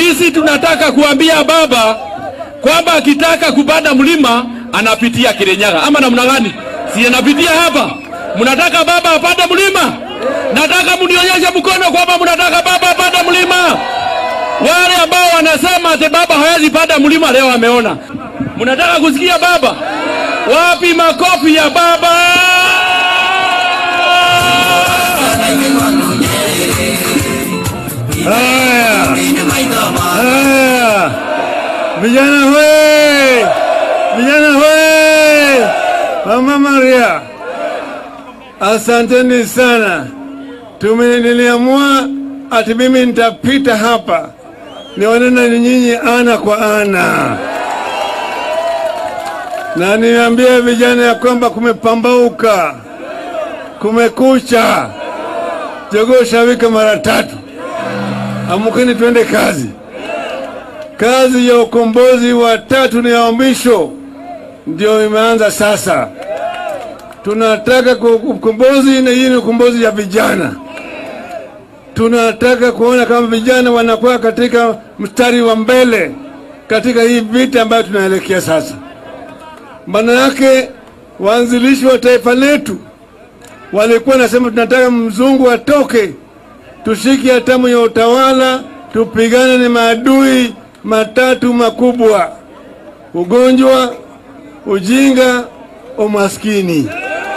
Sisi tunataka kuambia baba kwamba akitaka kupanda mlima anapitia Kirinyaga ama namna gani? Si anapitia hapa? Mnataka baba apande mlima? Nataka mnionyeshe mkono kwamba mnataka baba apande mlima. Wale ambao wanasema ati baba hawezi panda mlima leo ameona. Mnataka kusikia baba? Wapi makofi ya baba? Haya, haya, vijana hoe, vijana hoe, mama Maria, asanteni sana. Tume niliamua ati mimi nitapita hapa nionane na nyinyi ana kwa ana, na niambie vijana ya kwamba kumepambauka, kumekucha, jogoo shawika mara tatu. Amkeni twende kazi. Kazi ya ukombozi wa tatu ni ya mwisho, ndio imeanza sasa. Tunataka ku- ukombozi, na hii ni ukombozi ya vijana. Tunataka kuona kama vijana wanakuwa katika mstari wa mbele katika hii vita ambayo tunaelekea sasa. Maana yake waanzilishi wa taifa letu walikuwa nasema tunataka mzungu atoke tushike hatamu ya utawala, tupigane na maadui matatu makubwa: ugonjwa, ujinga, umaskini.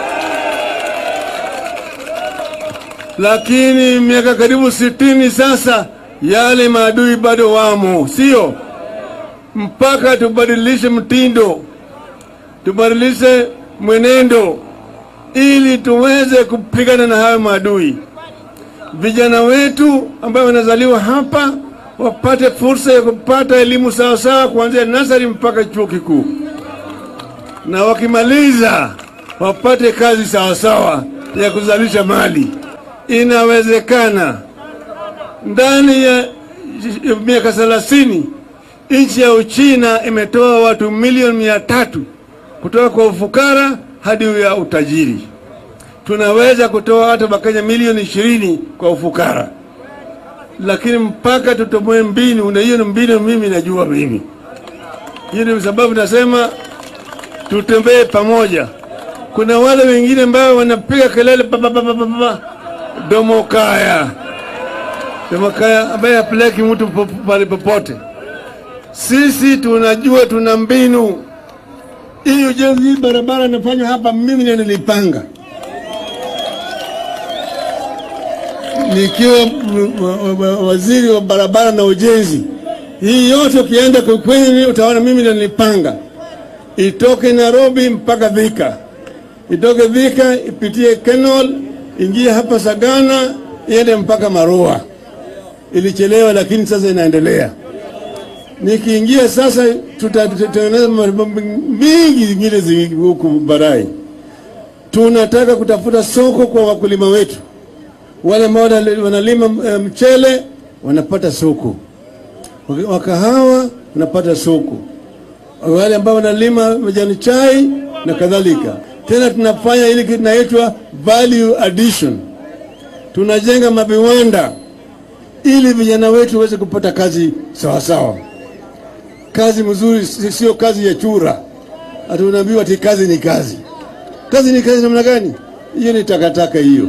Lakini miaka karibu sitini sasa, yale maadui bado wamo, sio? Mpaka tubadilishe mtindo, tubadilishe mwenendo ili tuweze kupigana na hayo maadui vijana wetu ambao wanazaliwa hapa wapate fursa ya kupata elimu sawasawa kuanzia nasari mpaka chuo kikuu, na wakimaliza wapate kazi sawasawa ya kuzalisha mali. Inawezekana ndani ya miaka thelathini nchi ya Uchina imetoa watu milioni mia tatu kutoka kwa ufukara hadi ya utajiri tunaweza kutoa hata Wakenya milioni ishirini kwa ufukara, lakini mpaka tutoboe mbinu, na hiyo ni mbinu mimi najua mimi. Hiyo ndio sababu nasema tutembee pamoja. Kuna wale wengine ambao wanapiga kelele pa pa pa pa pa pa, domokaya domokaya, ambaye hapeleki mtu po- pale popote. Sisi tunajua tuna mbinu. Hii ujenzi hii barabara inafanywa hapa, mimi ndio nilipanga nikiwa m- wa- wa- waziri wa barabara na ujenzi. Hii yote ukienda kwa kwenye utaona mimi ndio nilipanga, itoke Nairobi mpaka Thika, itoke Thika ipitie Kenol, ingie hapa Sagana, iende mpaka Marua. Ilichelewa, lakini sasa inaendelea. Nikiingia sasa, tutatengeneza mambo mingi zingine zi- huku barai. Tunataka kutafuta soko kwa wakulima wetu wale ambao wana- wanalima eh, mchele wanapata soko, Waka- wakahawa wanapata soko, wale ambao wanalima majani chai na kadhalika. Tena tunafanya ile kitu inaitwa value addition, tunajenga maviwanda ili vijana wetu waweze kupata kazi sawa sawa, kazi mzuri, si- sio kazi ya chura. Ati unaambiwa ati kazi ni kazi. Kazi ni kazi namna gani? Hiyo ni takataka hiyo.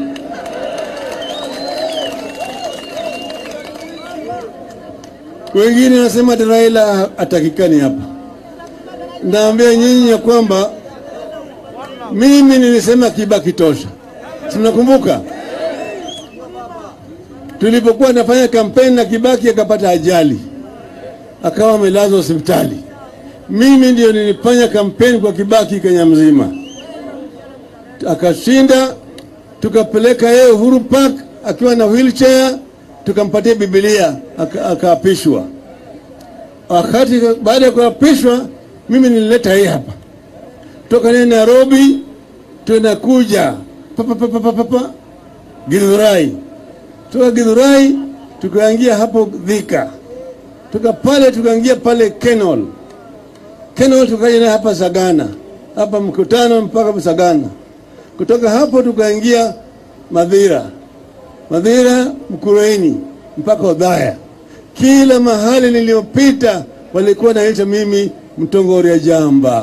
Wengine wanasema ati Raila atakikani hapa. Naambia nyinyi ya kwamba mimi nilisema Kibaki tosha, si mnakumbuka tulipokuwa nafanya kampeni na Kibaki akapata ajali akawa amelazwa hospitali. Mimi ndio nilifanya kampeni kwa Kibaki Kenya mzima, akashinda, tukapeleka yeye Uhuru Park akiwa na wheelchair, tukampatia Biblia aka- akaapishwa. Wakati baada ya kuapishwa, mimi nilileta yeye hapa toka naye Nairobi, tunakuja papa papa papa papa Githurai, toka Githurai tukaingia hapo Thika, toka pale tukaingia pale Kenol, Kenol tukaja naye hapa Sagana, hapa mkutano mpaka Sagana. Kutoka hapo tukaingia Madhira, Madhira Mkurueni mpaka Odhaya, Kila mahali niliyopita walikuwa naita mimi Mtongoria Jamba.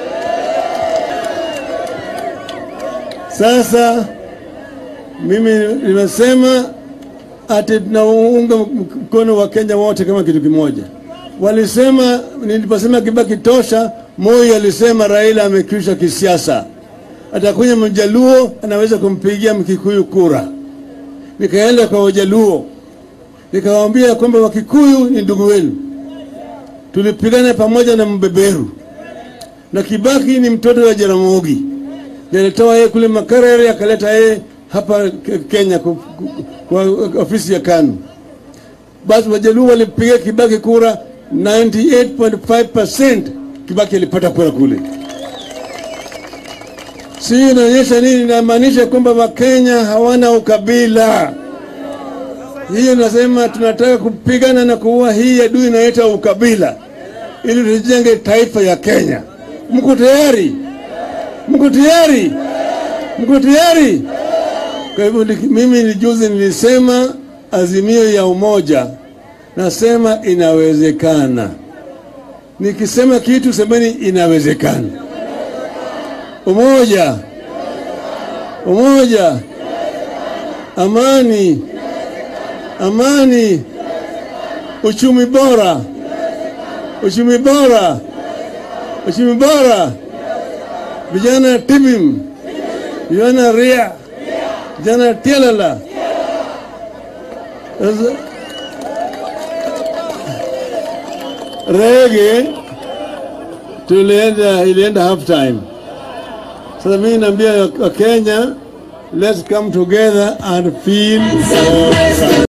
Sasa mimi nimesema ati tunaunga mkono wa Kenya wote kama kitu kimoja. Walisema niliposema Kibaki tosha, Moi alisema Raila amekwisha kisiasa, atakunya Mjaluo anaweza kumpigia Mkikuyu kura. Nikaenda kwa Wajaluo nikawaambia kwamba Wakikuyu ni ndugu wenu, tulipigana pamoja na mbeberu, na Kibaki ni mtoto wa Jaramogi, nilitoa yeye kule Makerere akaleta yeye hapa Ke- Kenya ku- ku- kwa ofisi ya KANU. Basi Wajaluo walipiga Kibaki kura 98.5%, Kibaki alipata kura kule. Si inaonyesha nini? Inamaanisha kwamba Wakenya hawana ukabila. Hiyo nasema tunataka kupigana na kuua hii adui inaita ukabila, ili tujenge taifa ya Kenya. Mko tayari? Mko tayari? Mko tayari? Kwa hivyo ni- mimi ni juzi nilisema azimio ya umoja, nasema inawezekana. Nikisema kitu semeni inawezekana. Umoja, umoja, amani, amani, uchumi bora, uchumi bora, uchumi bora, vijana tibim, vijana ria, vijana tialala. Sasa, Rege tulienda, ilienda half time. Sasa mimi naambia Wakenya, let's come together and feel.